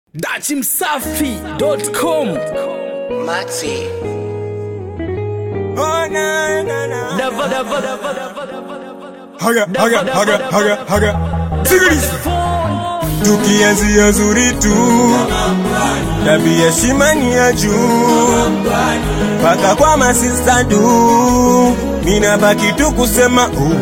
dachimsafi.com Maxi. Dava, dava, dava, dava, dava. haga haga haga haga haga sikiliza tukianzia zuri tu tabia shimani ya juu mpaka kwa masista du mina baki tu kusema uh.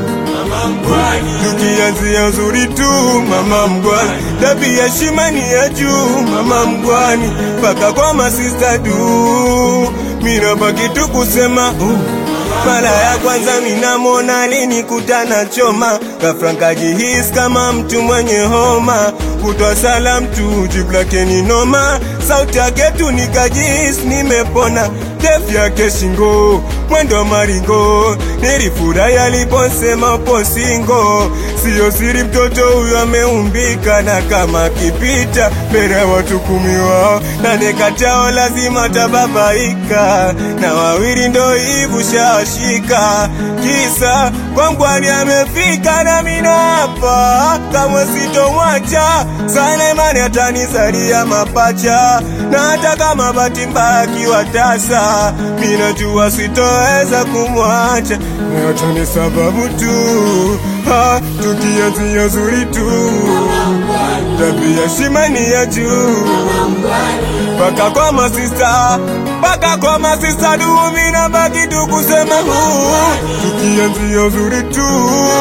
tukianzia zuri tu mama mgwani tabia shimani ya juu mama mgwani mpaka kwa masista du mina baki tu kusema uh. mara ya kwanza minamwona alinikutana choma ghafla nkajihisi kama mtu mwenye homa kutwa salam tu jibu lake ni noma sauti yake tu nikajihisi nimepona ndefu yake shingo mwendo maringo nilifurahi aliposema upo singo siyo siri mtoto huyo ameumbika na kama akipita mbele ya watu kumi wao nane kati yao lazima tababaika na wawili ndo hivu shashika kisa kwangwani amefika na mina hapa kamwe sitomwacha sana imani atanizalia mapacha na hata kama bahati mbaya akiwa tasa minajua sitoweza kumwacha nayote ni sababu tu ha, tukianzia zuri tu tabia shimani ya juu mpaka kwa masista mpaka kwa masista dumi na baki tu kusema huu tukianzia uzuri tu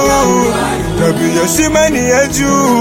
tabia shimani ya juu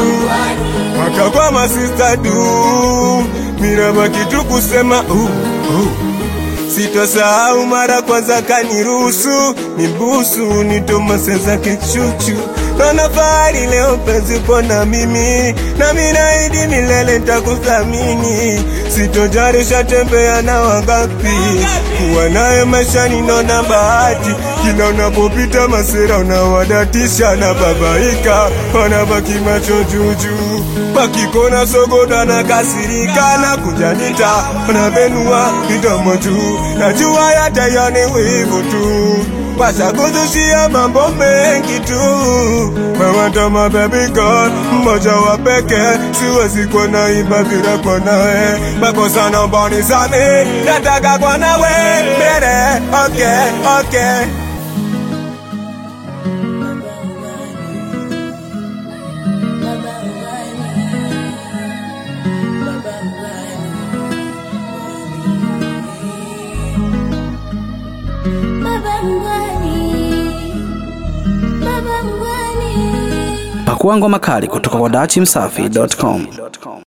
mpaka kwa masista du mina baki tu kusema uh, uh. Sitosahau mara kwanza kaniruhusu nibusu nitomase zake chuchu Naona fahari leo penzi upo na mimi na minaidi milele takuthamini sitojarisha tembea na wangapi kuwa naye maishani naona bahati kila unapopita masera unawadatisha na babaika wanabaki macho juujuu wakikona sogoda na kasirika na kujanita wanabenua midomo juu najua yatayani wivu tu washakuzushia mambo mengi tu mawatama baby girl mmoja wa peke siwezi kuwa naimba bila kwa nawe makosa naomba nisame nataka kwa nawe mbele okay okay Baba mgwani, baba mgwani. Pakua ngoma kali kutoka kwa dachimsafi.com